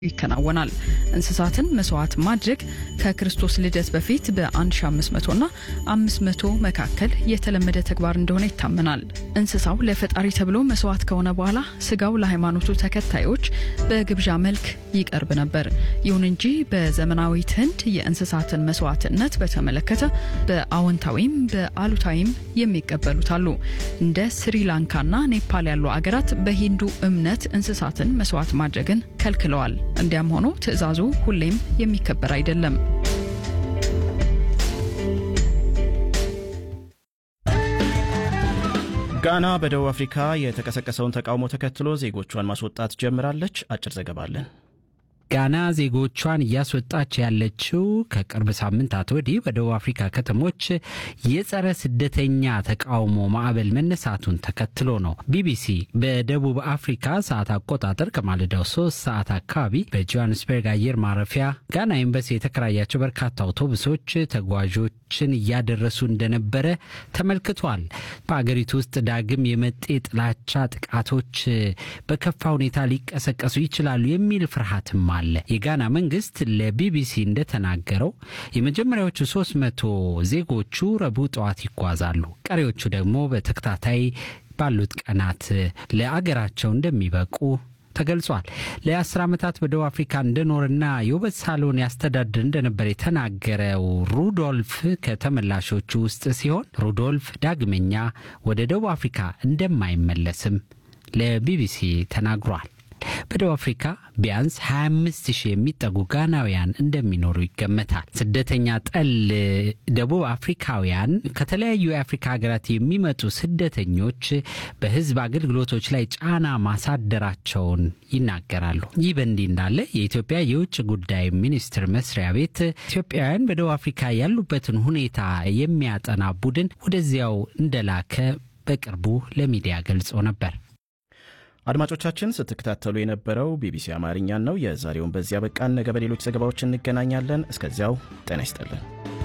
ይከናወናል። እንስሳትን መስዋዕት ማድረግ ከክርስቶስ ልደት በፊት በ1500 እና 500 መካከል የተለመደ ተግባር እንደሆነ ይታመናል። እንስሳው ለፈጣሪ ተብሎ መስዋዕት ከሆነ በኋላ ስጋው ለሃይማኖቱ ተከታዮች በግብዣ መልክ ይቀርብ ነበር። ይሁን እንጂ በዘመናዊት ህንድ የእንስሳትን መስዋዕትነት በተመለከተ በአዎንታዊም በአሉታዊም የሚቀበሉት አሉ። እንደ ስሪላንካና ኔፓል ያሉ አገራት በሂንዱ እምነት እንስሳትን መስዋዕት ማድረግን ከልክለዋል። እንዲያም ሆኖ ትዕዛዙ ሁሌም የሚከበር አይደለም። ጋና በደቡብ አፍሪካ የተቀሰቀሰውን ተቃውሞ ተከትሎ ዜጎቿን ማስወጣት ጀምራለች። አጭር ዘገባ አለን። ጋና ዜጎቿን እያስወጣች ያለችው ከቅርብ ሳምንታት ወዲህ በደቡብ አፍሪካ ከተሞች የጸረ ስደተኛ ተቃውሞ ማዕበል መነሳቱን ተከትሎ ነው። ቢቢሲ በደቡብ አፍሪካ ሰዓት አቆጣጠር ከማለዳው ሶስት ሰዓት አካባቢ በጆሃንስበርግ አየር ማረፊያ ጋና ኤምባሲ የተከራያቸው በርካታ አውቶቡሶች ተጓዦችን እያደረሱ እንደነበረ ተመልክቷል። በአገሪቱ ውስጥ ዳግም የመጤ ጥላቻ ጥቃቶች በከፋ ሁኔታ ሊቀሰቀሱ ይችላሉ የሚል ፍርሃትም አለ። የጋና መንግስት ለቢቢሲ እንደተናገረው የመጀመሪያዎቹ ሶስት መቶ ዜጎቹ ረቡዕ ጠዋት ይጓዛሉ። ቀሪዎቹ ደግሞ በተከታታይ ባሉት ቀናት ለአገራቸው እንደሚበቁ ተገልጿል። ለአስር ዓመታት በደቡብ አፍሪካ እንደኖርና የውበት ሳሎን ያስተዳድር እንደነበር የተናገረው ሩዶልፍ ከተመላሾቹ ውስጥ ሲሆን ሩዶልፍ ዳግመኛ ወደ ደቡብ አፍሪካ እንደማይመለስም ለቢቢሲ ተናግሯል። በደቡብ አፍሪካ ቢያንስ 25 ሺህ የሚጠጉ ጋናውያን እንደሚኖሩ ይገመታል። ስደተኛ ጠል ደቡብ አፍሪካውያን ከተለያዩ የአፍሪካ ሀገራት የሚመጡ ስደተኞች በሕዝብ አገልግሎቶች ላይ ጫና ማሳደራቸውን ይናገራሉ። ይህ በእንዲህ እንዳለ የኢትዮጵያ የውጭ ጉዳይ ሚኒስቴር መስሪያ ቤት ኢትዮጵያውያን በደቡብ አፍሪካ ያሉበትን ሁኔታ የሚያጠና ቡድን ወደዚያው እንደላከ በቅርቡ ለሚዲያ ገልጾ ነበር። አድማጮቻችን ስትከታተሉ የነበረው ቢቢሲ አማርኛን ነው። የዛሬውን በዚያ በቃን። ነገ በሌሎች ዘገባዎች እንገናኛለን። እስከዚያው ጤና ይስጥልን።